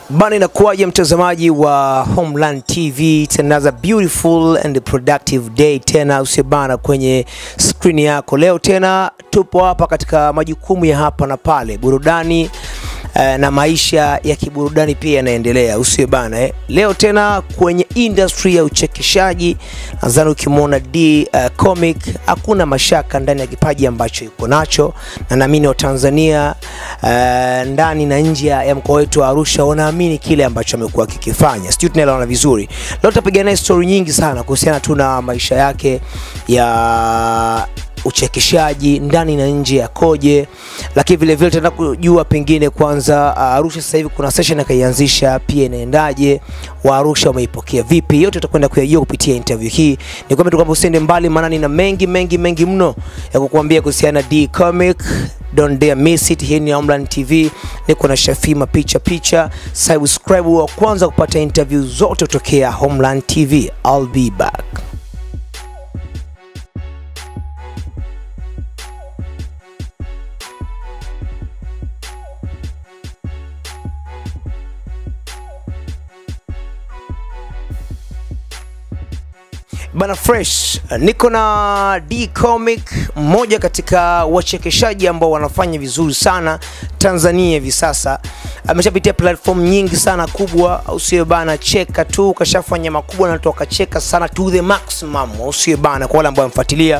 Bana, inakuwaje mtazamaji wa Homeland TV? It's another beautiful and productive day tena usibana kwenye skrini yako. Leo tena tupo hapa katika majukumu ya hapa na pale, burudani eh, na maisha ya kiburudani pia yanaendelea, usiwe bana eh. Leo tena kwenye industry ya uchekeshaji, nadhani ukimwona D uh, comic hakuna mashaka ndani ya kipaji ambacho yuko nacho, na naamini Watanzania uh, ndani na nje ya mkoa wetu wa Arusha wanaamini kile ambacho amekuwa akikifanya. Sijui tunaelewana vizuri. Leo tutapiga naye story nyingi sana kuhusiana tu na maisha yake ya uchekeshaji ndani na nje yakoje, lakini vile vile tutaenda kujua pengine kwanza uh, Arusha sasa hivi kuna session akaianzisha pia inaendaje, wa Arusha wameipokea vipi? Yote tutakwenda kuyajua kupitia interview hii. Nikwambia tu kwamba usiende mbali, maana nina mengi mengi mengi mno ya kukuambia kuhusiana na D Comic. Don't dare miss it. Hii ni Homeland TV, niko na Shafima picha picha. Subscribe wa kwanza kupata interview zote kutokea Homeland TV. I'll be back. Bana Fresh, niko na D Comic, mmoja katika wachekeshaji ambao wanafanya vizuri sana Tanzania hivi sasa. Ameshapitia platform nyingi sana kubwa, au sio bana? Cheka tu kashafanya makubwa na toka cheka sana to the maximum, au sio bana? Kwa wale ambao wamfuatilia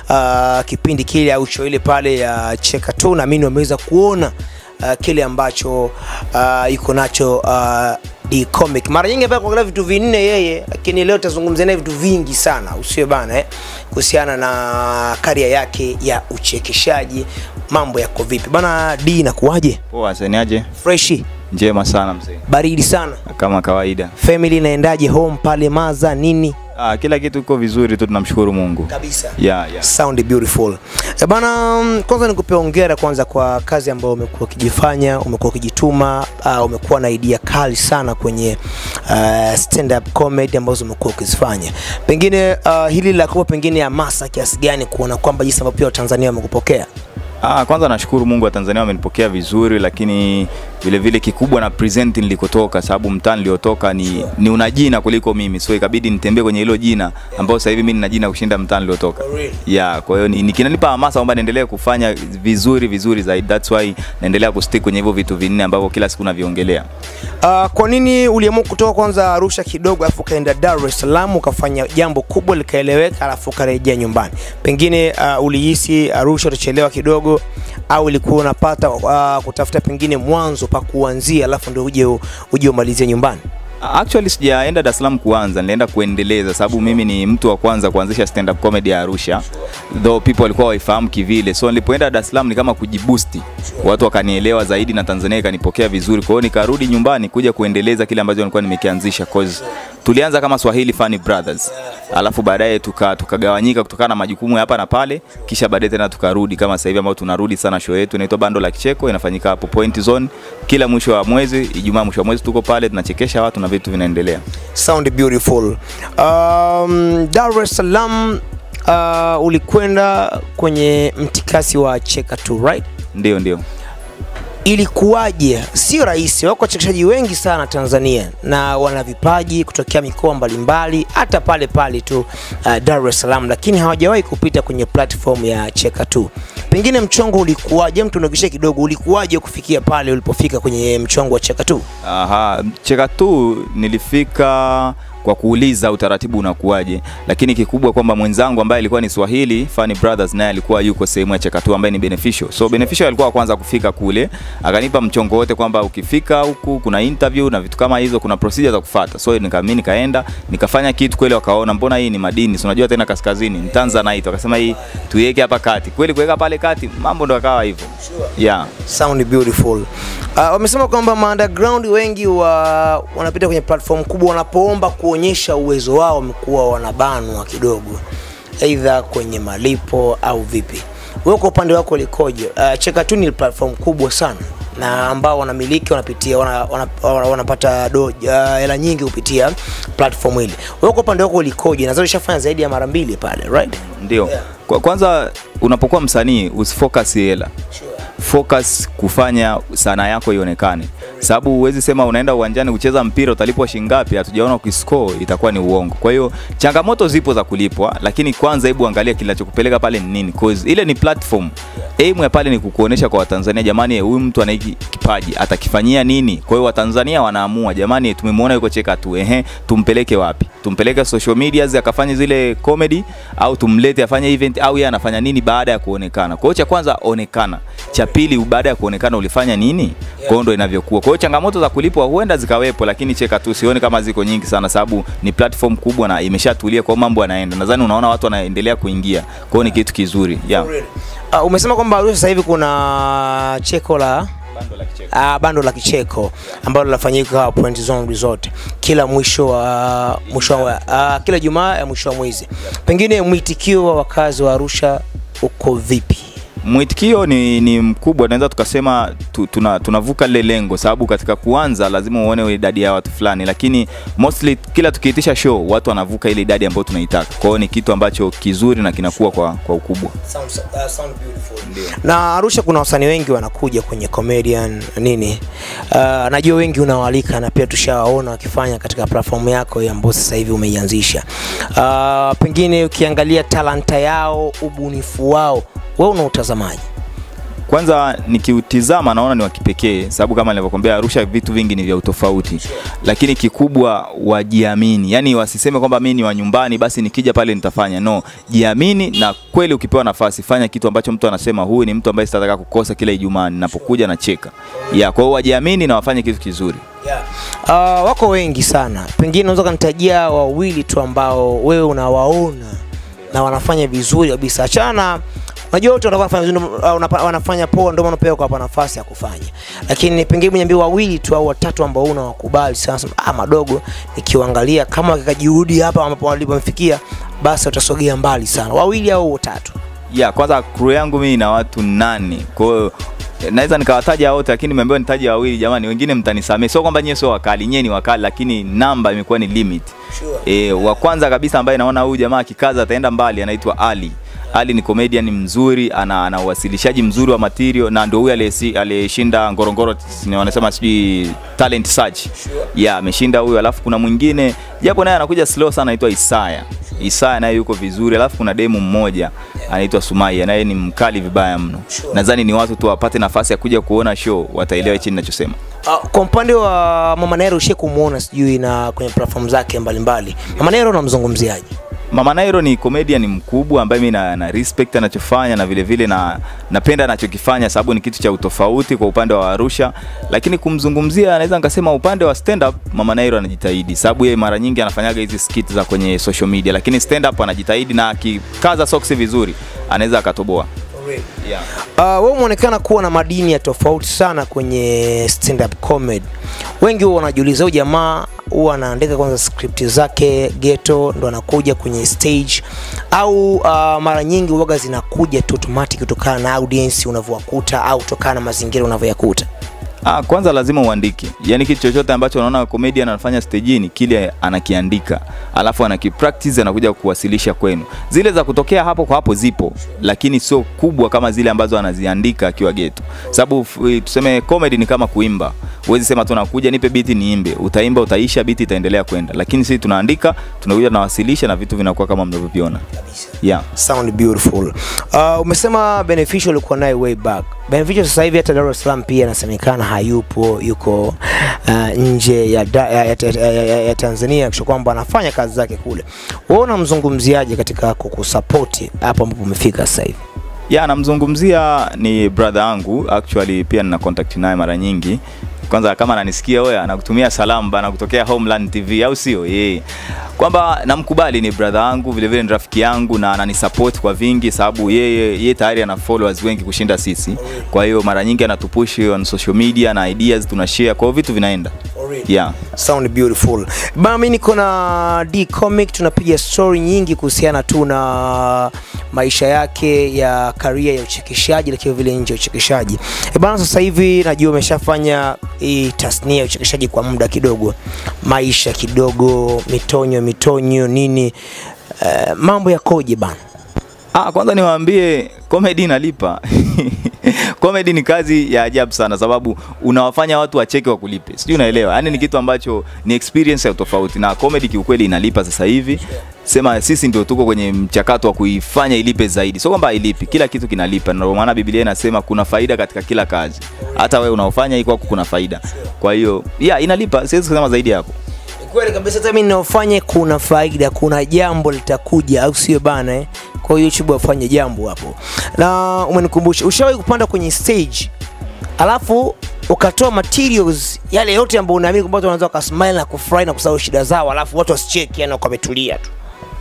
uh, kipindi kile au show ile pale ya cheka tu, naamini wameweza kuona uh, kile ambacho uh, iko nacho uh, D Comic. Mara nyingi hapa kuangalia vitu vinne yeye, lakini leo tazungumzia naye vitu vingi sana, usiwe bana eh, kuhusiana na karia yake ya uchekeshaji. Mambo yako vipi bana? D inakuwaje? Poa, seniaje? Freshi, Njema sana mzee, baridi sana, kama kawaida. family inaendaje, home pale Maza nini? Ah, kila kitu iko vizuri tu, tunamshukuru Mungu. Kabisa. Yeah, yeah. Sound beautiful. Eh, bana, mm, kwanza nikupe hongera kwanza kwa kazi ambayo umekuwa ukijifanya, umekuwa ukijituma, uh, umekuwa na idea kali sana kwenye uh, stand up comedy ambazo umekuwa ukizifanya. Pengine uh, hili la kuwa pengine hamasa kiasi gani kuona kwamba jinsi ambavyo pia Watanzania wamekupokea? Ah, kwanza nashukuru Mungu wa Tanzania wamenipokea vizuri, lakini vile vile kikubwa na present nilikotoka, sababu mtaa niliotoka ni, ni una jina kuliko mimi, so ikabidi nitembee kwenye hilo jina ambao sasa hivi mimi nina jina kushinda mtaa niliotoka. For real? Yeah, kwa hiyo ni- ni- kinanipa hamasa kwamba niendelee kufanya vizuri vizuri zaidi. That's why naendelea kustick kwenye hivyo vitu vinne ambavyo kila siku naviongelea. Uh, kwa nini uliamua kutoka kwanza Arusha kidogo alafu ukaenda Dar es Salaam ukafanya jambo kubwa likaeleweka alafu ukarejea nyumbani? Pengine uh, ulihisi Arusha utachelewa kidogo au ilikuwa unapata uh, kutafuta pengine mwanzo pa kuanzia alafu ndio uje uje umalizie nyumbani? Actually sijaenda Dar es Salaam kuanza, nilienda kuendeleza, sababu mimi ni mtu wa kwanza kuanzisha stand up comedy ya Arusha, though people walikuwa waifahamu kivile. So nilipoenda Dar es Salaam ni kama kujiboost, watu wakanielewa zaidi na Tanzania ikanipokea vizuri. Kwa hiyo nikarudi nyumbani kuja kuendeleza kile ambacho nilikuwa nimekianzisha, cause tulianza kama Swahili Funny Brothers, alafu baadaye tuka tukagawanyika kutokana na majukumu ya hapa na pale, kisha baadaye tena tukarudi kama sasa hivi ambao tunarudi sana. Show yetu inaitwa Bando la Kicheko, inafanyika hapo Point Zone kila mwisho wa mwezi, Ijumaa mwisho wa mwezi tuko pale tunachekesha watu na vitu vinaendelea. Sound beautiful. Um, Dar es Salaam uh, ulikwenda kwenye mtikasi wa Cheka tu right? Ndio, ndio. ilikuwaje? Sio rahisi, wako wachekeshaji wengi sana Tanzania na wana vipaji kutokea mikoa mbalimbali, hata pale pale tu uh, Dar es Salaam, lakini hawajawahi kupita kwenye platform ya Cheka tu. Pengine mchongo ulikuwaje? Mtu unagisha kidogo, ulikuwaje kufikia pale ulipofika kwenye mchongo wa Cheka tu? Aha, cheka tu nilifika kwa kuuliza utaratibu unakuwaje, lakini kikubwa kwamba mwenzangu ambaye alikuwa ni Swahili Funny Brothers naye alikuwa yuko sehemu ya cheka tu ambaye ni Beneficial. So Beneficial alikuwa wa kwanza kufika kule, akanipa mchongo wote kwamba ukifika huku kuna interview na vitu kama hizo, kuna procedure za kufuata. So nika mimi nikaenda nikafanya kitu kweli, wakaona mbona hii ni madini, si unajua tena kaskazini ni Tanzanite, wakasema hii tuiweke hapa kati. Kweli kuweka pale kati, mambo ndo akawa hivyo. Yeah. Sound beautiful. Uh, wamesema kwamba ma underground wengi wa wanapita kwenye platform kubwa wanapoomba kuonyesha uwezo wao wamekuwa wanabanwa kidogo, aidha kwenye malipo au vipi. Wewe kwa upande wako likoje? Uh, Cheka tu ni platform kubwa sana na ambao wanamiliki wanapitia wana, wana, wana, wanapata do- uh, hela nyingi kupitia platform hili. Wewe kwa upande wako likoje? Nadhani ushafanya zaidi ya mara mbili pale, right? Ndio. Yeah. Kwa, kwanza unapokuwa msanii usifocus hela. focus kufanya sanaa yako ionekane, sababu huwezi sema unaenda uwanjani kucheza mpira utalipwa shingapi, hatujaona ukiscore, itakuwa ni uongo. Kwa hiyo changamoto zipo za kulipwa, lakini kwanza hebu angalia kinachokupeleka pale ni nini, cause ile ni platform. Aim ya pale ni kukuonesha kwa Watanzania, jamani, huyu mtu ana hiki kipaji, atakifanyia nini? Kwa hiyo Watanzania wanaamua, jamani, tumemwona yuko cheka tu, ehe, tumpeleke wapi? Tumpeleke social medias akafanye zile comedy, au tumlete afanye event, au yeye anafanya nini baada ya kuonekana? Kwa hiyo cha kwanza onekana, cha pili baada ya kuonekana ulifanya nini? Kwa hiyo ndo inavyokuwa. Kwa hiyo changamoto za kulipwa huenda zikawepo, lakini cheka tu, sioni kama ziko nyingi sana, sababu ni platform kubwa na imeshatulia, kwa hiyo mambo yanaenda. Nadhani unaona watu wanaendelea kuingia, kwa hiyo ni kitu kizuri yeah. Uh, umesema kwamba Arusha sasa hivi kuna cheko la uh, bando la kicheko ambalo linafanyika Point Zone Resort kila mwisho wa mwisho wa uh, kila Jumaa ya mwisho wa mwezi. Pengine mwitikio wa wakazi wa Arusha uko vipi? Mwitikio ni, ni mkubwa, tunaweza tukasema tu, tuna, tunavuka lile lengo, sababu katika kuanza lazima uone idadi ya watu fulani, lakini mostly kila tukiitisha show watu wanavuka ile idadi ambayo tunaitaka. Kwa hiyo ni kitu ambacho kizuri na kinakuwa kwa, kwa ukubwa. Sounds, uh, sound beautiful. Na Arusha kuna wasanii wengi wanakuja kwenye comedian nini. Uh, najua wengi unawalika na pia tushawaona wakifanya katika platform yako hii ambayo sasa hivi umeianzisha. Uh, pengine ukiangalia talanta yao, ubunifu wao, wewe unautazamaje? Kwanza nikiutizama naona ni wa kipekee, sababu kama nilivyokuambia, Arusha vitu vingi ni vya utofauti, lakini kikubwa wajiamini, yani wasiseme kwamba mimi ni wa nyumbani, basi nikija pale nitafanya. No, jiamini, na kweli ukipewa nafasi fanya kitu ambacho mtu anasema huyu ni mtu ambaye sitataka kukosa kila Ijumaa ninapokuja na cheka ya. Kwa hiyo wajiamini na wafanye kitu kizuri. Yeah. Uh, wako wengi sana, pengine unaweza kanitajia wawili tu ambao wewe unawaona na wanafanya vizuri kabisa. Achana Unajua wote wanakuwa wanafanya vizuri, uh, unapa- wanafanya poa, ndio maana pia kwa nafasi ya kufanya. Lakini pengine niambie wawili tu au watatu ambao unawakubali sana, sema ah, madogo nikiwaangalia kama wakika juhudi hapa ambapo walipofikia, basi utasogea mbali sana. Wawili au watatu. ya kwanza crew yangu mimi ina watu nane kwa hiyo eh, naweza nikawataja wote lakini nimeambiwa nitaje wawili jamani wengine mtanisamee sio kwamba nyie sio wakali nyie ni wakali lakini namba imekuwa ni limit e, wa kwanza kabisa ambaye naona huyu jamaa akikaza ataenda mbali anaitwa ali ali ni comedian mzuri ana, ana uwasilishaji mzuri wa material na ndio huyu aliyesi- aliyeshinda ngorongoro ni wanasema sijui talent search ya ameshinda huyu alafu kuna mwingine japo naye anakuja slow sana anaitwa isaya Isaya naye yuko vizuri, alafu kuna demu mmoja anaitwa Sumaya naye ni mkali vibaya mno. Nadhani ni watu tu wapate nafasi ya kuja kuona show wataelewa hichi ninachosema. Uh, kwa upande wa Mama Nairo ushe kumuona sijui na kwenye platform zake mbalimbali. Mama Nairo unamzungumziaje? Mama Nairo ni comedian mkubwa ambaye mimi na, na respect anachofanya na vile vile na napenda anachokifanya sababu ni kitu cha utofauti kwa upande wa Arusha, lakini kumzungumzia naweza nikasema upande wa stand up Mama Nairo anajitahidi sababu yeye mara nyingi anafanyaga hizi skit za kwenye social media, lakini stand up anajitahidi na akikaza soksi vizuri anaweza akatoboa. Yeah. Uh, wewe umeonekana kuwa na madini ya tofauti sana kwenye stand up comedy. Wengi huwa wanajiuliza huyu jamaa huwa anaandika kwanza script zake ghetto ndo anakuja kwenye stage au uh, mara nyingi huwaga zinakuja tu automatic kutokana na audience unavyowakuta au kutokana na mazingira unavyoyakuta. Ah, kwanza lazima uandike. Yaani kitu chochote ambacho unaona comedian anafanya stejini kile anakiandika. Alafu anakipractice anakuja kuwasilisha kwenu. Zile za kutokea hapo kwa hapo zipo, lakini sio kubwa kama zile ambazo anaziandika akiwa geto. Sababu f- tuseme comedy ni kama kuimba. Huwezi sema tunakuja nipe biti niimbe. Utaimba utaisha biti itaendelea kwenda. Lakini sisi tunaandika, tunakuja tunawasilisha na vitu vinakuwa kama mnavyoviona. Yeah. Sound beautiful. Uh, umesema Beneficial ulikuwa naye way back. Beneficial sasa hivi hata Dar es Salaam pia inasemekana hayupo, yuko uh, nje ya, da, ya, ya, ya, ya, ya Tanzania kisha kwamba anafanya kazi zake kule. Wewe unamzungumziaje katika kukusapoti hapo ambapo umefika sasa hivi? ya namzungumzia ni brother yangu actually pia nina contact naye mara nyingi kwanza kama ananisikia wewe anakutumia salamu bana kutokea Homeland TV au sio yeye kwamba namkubali ni brother yangu vile vile ni rafiki yangu na ananisupport kwa vingi sababu yeye yeye tayari ana followers wengi kushinda sisi kwa hiyo mara nyingi anatupush on social media na ideas tunashare kwa hiyo vitu vinaenda yeah Sound beautiful. Bana mimi niko na D Comic tunapiga story nyingi kuhusiana tu na maisha yake ya career ya uchekeshaji lakini vile nje ya uchekeshaji. E bana sasa hivi najua umeshafanya hii tasnia ya uchekeshaji kwa muda kidogo. Maisha kidogo, mitonyo mitonyo nini. Uh, mambo yakoje bana? Ah, kwanza niwaambie comedy inalipa. comedy ni kazi ya ajabu sana sababu unawafanya watu wacheke wakulipe sijui unaelewa yaani ni kitu ambacho ni experience ya tofauti na comedy kiukweli inalipa sasa hivi sema sisi ndio tuko kwenye mchakato wa kuifanya ilipe zaidi sio kwamba hailipi kila kitu kinalipa ndio maana biblia inasema kuna faida katika kila kazi hata wewe unaofanya hii kwako kuna faida kwa hiyo yeah inalipa siwezi kusema zaidi ya hapo Ni kweli kabisa hata mimi ninaofanya kuna faida kuna jambo litakuja au sio bana eh? kwa hiyo youtube wafanye jambo hapo na umenikumbusha ushawahi kupanda kwenye stage alafu ukatoa materials yale yote ambayo unaamini kwamba watu wanaweza wakasmile na kufurahi na kusahau shida zao alafu watu wasicheki yani wakawa wametulia tu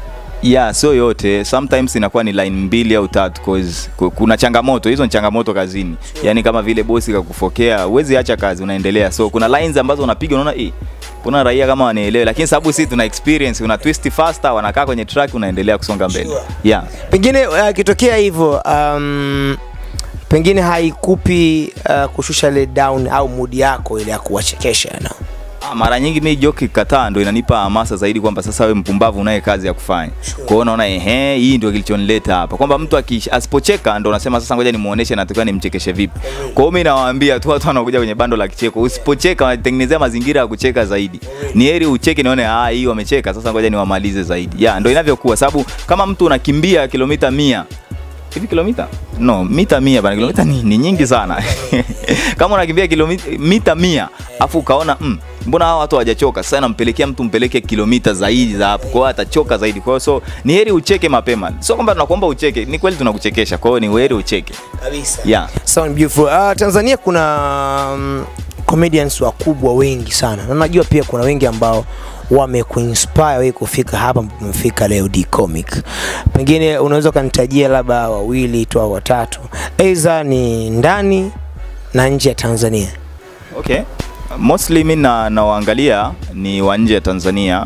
yeah sio yote sometimes inakuwa ni line mbili au tatu cause ku- kuna changamoto hizo ni changamoto kazini yani kama vile bosi kakufokea huwezi acha kazi unaendelea so kuna lines ambazo unapiga unaona eh kuna raia kama wanaelewa lakini sababu sisi tuna experience una twist faster wanakaa kwenye track unaendelea kusonga mbele Sure. yeah pengine uh, ikitokea hivyo um, pengine haikupi uh, kushusha ile down au mood yako ile ya kuwachekesha no? Ah, mara nyingi mi joki kataa ndo inanipa hamasa zaidi kwamba sasa we mpumbavu unaye kazi ya kufanya kwa hiyo unaona ehe hii ndio kilichonileta hapa kwamba mtu akish- asipocheka ndo unasema sasa ngoja nimuoneshe natakiwa nimchekeshe vipi kwa hiyo mi nawaambia tu watu wanakuja kwenye bando la kicheko usipocheka wanatengenezea mazingira ya kucheka zaidi ni heri ucheke nione ah hii wamecheka sasa ngoja niwamalize zaidi ya ndo inavyokuwa sababu kama mtu unakimbia kilomita mia hivi kilomita no mita mia bana kilomita ni, ni nyingi sana kama unakimbia kilomita mita mia afu ukaona mm, mbona hawa watu hawajachoka sasa nampelekea mtu mpeleke kilomita zaidi za hapo kwa hiyo atachoka zaidi kwa hiyo so ni heri ucheke mapema sio kwamba tunakuomba ucheke ni kweli tunakuchekesha kwa hiyo ni heri ucheke kabisa yeah Sound beautiful. Uh, Tanzania kuna um, comedians wakubwa wengi sana na najua pia kuna wengi ambao wamekuinspire wewe kufika hapa ambapo umefika leo D Comic. Pengine unaweza ukanitajia labda wawili tu au watatu, aidha ni ndani na nje ya Tanzania. okay mostly mi na nawaangalia ni wa nje ya tanzania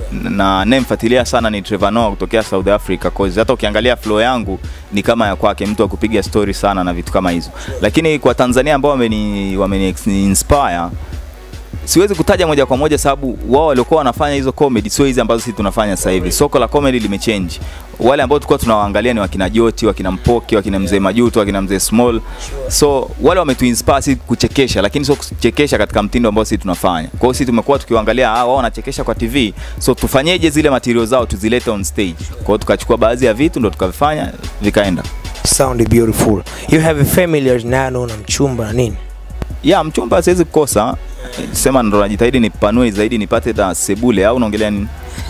na nayemfuatilia sana ni Trevor Noah kutokea South Africa cause hata ukiangalia flow yangu ni kama ya kwake mtu wa kupiga story sana na vitu kama hizo lakini kwa Tanzania ambao wameni, wameni inspire siwezi kutaja moja kwa moja sababu wao waliokuwa wanafanya hizo comedy sio hizi ambazo sisi tunafanya sasa hivi. Soko la comedy limechange. Wale ambao tulikuwa tunawaangalia ni wakina Joti, wakina Mpoki, wakina Mzee Majuto, wakina Mzee Small. So wale wametuinspire sisi kuchekesha, lakini sio kuchekesha katika mtindo ambao sisi tunafanya. Kwa hiyo sisi tumekuwa tukiwaangalia ah, wao wanachekesha kwa TV, so tufanyeje zile material zao tuzilete on stage. Kwa hiyo tukachukua baadhi ya vitu ndo tukavifanya vikaenda. Sound beautiful. You have a family nano na mchumba na nini? ya mchumba siwezi kukosa sema ndo najitahidi nipanue zaidi nipate ta sebule au unaongelea nini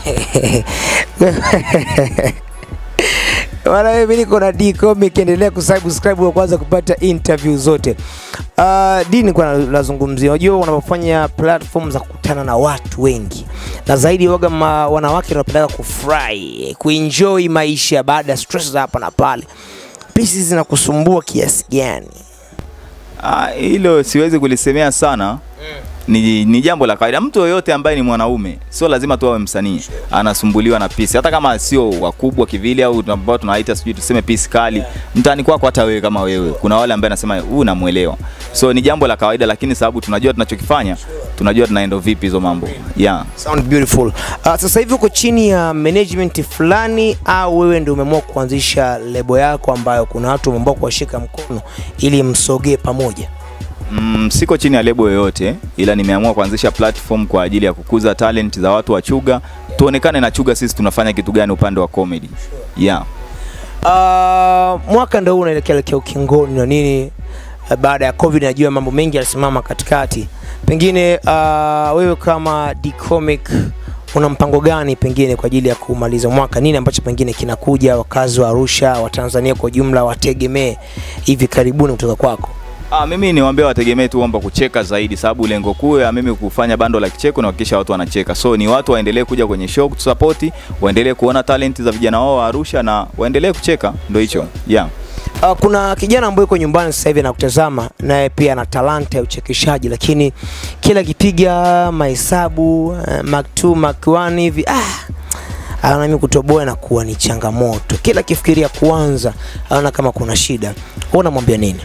Bwana mimi niko na D Comic, endelea kusubscribe wa kwanza kupata interview zote. Uh, D nilikuwa na- nazungumzia, unajua unapofanya platform za kukutana na watu wengi na zaidi waga ma, wanawake wanapenda kufurahi, kuenjoy maisha baada ya stress za hapa na pale. Pisi zinakusumbua kiasi gani? Ah, hilo siwezi kulisemea sana ni, ni jambo la kawaida. Mtu yoyote ambaye ni mwanaume sio lazima tu awe msanii anasumbuliwa na pisi, hata kama sio wakubwa kivile au ambao tunaita sijui tuseme pisi kali mtaani kwako. Hata wewe kama wewe, kuna wale ambaye anasema huu namuelewa, so ni jambo la kawaida, lakini sababu tunajua tunachokifanya, tunajua tunaenda vipi hizo mambo yeah. Sound beautiful. Uh, sasa hivi uko chini ya management fulani au wewe ndio umeamua kuanzisha lebo yako ambayo kuna watu wameamua kuwashika mkono ili msogee pamoja? Mm, siko chini ya lebo yoyote ila nimeamua kuanzisha platform kwa ajili ya kukuza talent za watu wa Chuga, tuonekane na Chuga sisi tunafanya kitu gani upande wa comedy. Yeah. Uh, mwaka ndo huu unaelekea elekea ukingoni na nini uh, baada ya covid najua mambo mengi yalisimama katikati pengine uh, wewe kama D Comic una mpango gani pengine kwa ajili ya kumaliza mwaka nini ambacho pengine kinakuja wakazi wa arusha wa tanzania kwa ujumla wategemee hivi karibuni kutoka kwako Ah, mimi niwaambia wategemee tu kwamba kucheka zaidi, sababu lengo kuu ya mimi kufanya bando la kicheko ni kuhakikisha watu wanacheka. So ni watu waendelee kuja kwenye show kutusapoti, waendelee kuona talent za vijana wao wa Arusha na waendelee kucheka, ndio hicho. Yeah. Uh, kuna kijana ambaye yuko nyumbani sasa hivi anakutazama naye pia ana talanta ya uchekeshaji, lakini kila akipiga mahesabu uh, mark 2 mark 1 hivi ah, anaona mimi kutoboa na kuwa ni changamoto. Kila akifikiria kuanza anaona kama kuna shida. Wewe unamwambia nini?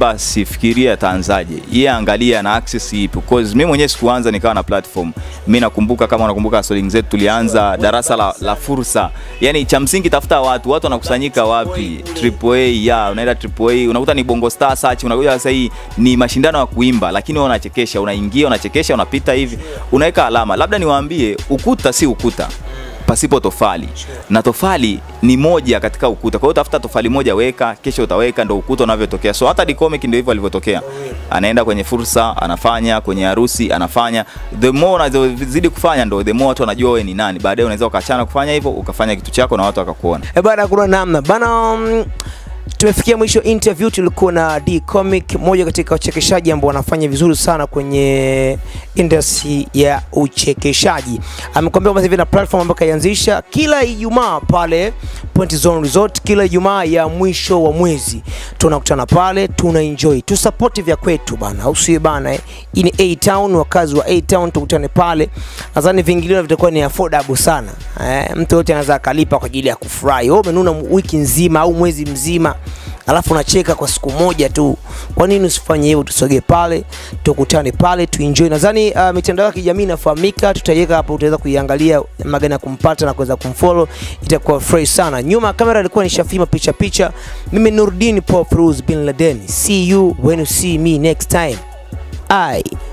kwamba sifikirie ataanzaje yeye angalia ana access ipi because mimi mwenyewe sikuanza nikawa na platform mimi nakumbuka kama unakumbuka swling zetu tulianza darasa la, la fursa yani cha msingi tafuta watu watu wanakusanyika wapi triple A ya unaenda triple A unakuta ni bongo star search unakuja sasa hii ni mashindano ya kuimba lakini wewe unachekesha unaingia unachekesha unapita hivi unaweka alama labda niwaambie ukuta si ukuta pasipo tofali na tofali ni moja katika ukuta kwa hiyo tafuta tofali moja weka kesho utaweka ndo ukuta unavyotokea so hata Dcomic ndio hivyo alivyotokea anaenda kwenye fursa anafanya kwenye harusi anafanya the more unazozidi kufanya ndo the more watu wanajua wewe ni nani baadaye unaweza ukaachana kufanya hivyo ukafanya kitu chako na watu wakakuona E bana, kuna namna bana. Um, tumefikia mwisho interview. Tulikuwa na D Comic, mmoja katika wachekeshaji ambao wanafanya vizuri sana kwenye industry ya uchekeshaji. Amekwambia kwamba sasa hivi na platform ambayo kaianzisha kila Ijumaa pale Point Zone Resort, kila Ijumaa ya mwisho wa mwezi tunakutana pale, tuna enjoy, tu support vya kwetu bana, au sio bana? Eh? Hii ni A Town, wakazi wa A Town, tukutane pale. Nadhani vingilio vitakuwa ni affordable sana eh, mtu yote anaweza akalipa kwa ajili ya kufurahi. Wewe umenuna wiki nzima au mwezi mzima alafu unacheka kwa siku moja tu. Kwa nini usifanye hivyo? Tusogee pale, tukutane pale, tuenjoy. Nadhani uh, mitandao ya kijamii inafahamika, tutaiweka hapo, utaweza kuiangalia magana ya kumpata na kuweza kumfollow, itakuwa fresh sana. Nyuma ya kamera alikuwa ni Shafima picha picha, mimi Nurdin Paul Firuz bin Laden. See you when you see me next time. Ai.